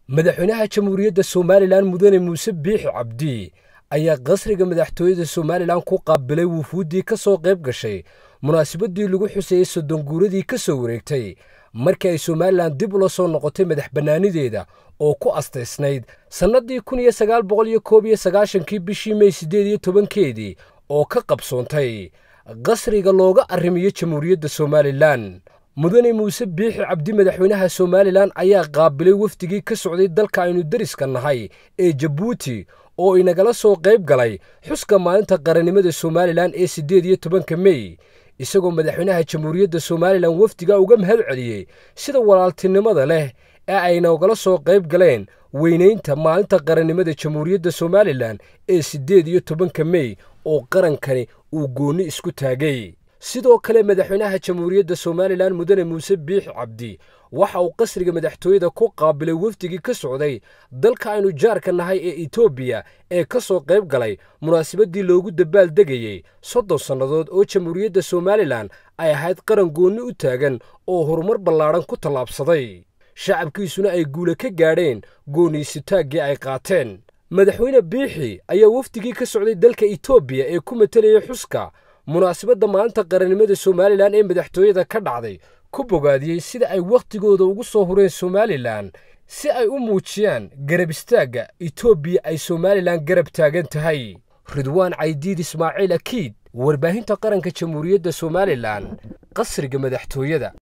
madaxweynaha jamhuuriyadda somalilan mudane muuse biixi cabdi ayaa qasriga madaxtooyada somalilan ku qaabilay wufuuddii ka soo qayb gashay munaasabadii lagu xuseeyey soddon guuradii ka soo wareegtay markii ay somalilan dib ula soo noqotay madax bannaanideeda oo ku astaysnayd sannadii kun iyo sagaal boqol iyo koob iyo sagaashankii bishii mey siddeed iyo tobankeedii oo ka qabsoontay qasriga looga arrimiyo jamhuuriyadda somalilan mudane muuse biixi cabdi madaxweynaha somalilan ayaa qaabilay wafdigii ka socday dalka aynu deriska nahay ee jabuuti oo inagala soo qayb galay xuska maalinta qarannimada somalilan ee siddeed iyo tobanka mey isagoo madaxweynaha jamhuuriyadda somalilan wafdiga uga mahad celiyey sida walaaltinimada leh ee ay noogala soo qayb galeen weynaynta maalinta qarannimada jamhuuriyadda somalilan ee siddeed iyo tobanka mey oo qarankani uu goonni isku taagay sidoo kale madaxweynaha jamhuuriyadda somalilan mudane muuse biixi cabdi waxa uu qasriga madaxtooyada ku qaabilay wafdigii ka socday dalka aynu jaarka nahay ee etoobiya ee ka soo qayb galay munaasabadii loogu dabaal degayey soddon sannadood oo jamhuuriyadda somalilan ay ahayd qaran goonni u taagan oo horumar ballaadhan ku tallaabsaday shacabkiisuna ay guula ka gaadheen gooniisitaaggii ay qaateen madaxweyne biixi ayaa wafdigii ka socday dalka etoobiya ee ku matalayay xuska munaasabadda maalinta qarannimada somalilan ee madaxtooyada ka dhacday ku bogaadiyey sida ay wakhtigooda ugu soo hureen somalilan si ay u muujiyaan garab istaagga etoobiya ay somalilan garab taagan tahay ridwaan caydiid ismaaciil akiid warbaahinta qaranka jamhuuriyadda somalilan qasriga madaxtooyada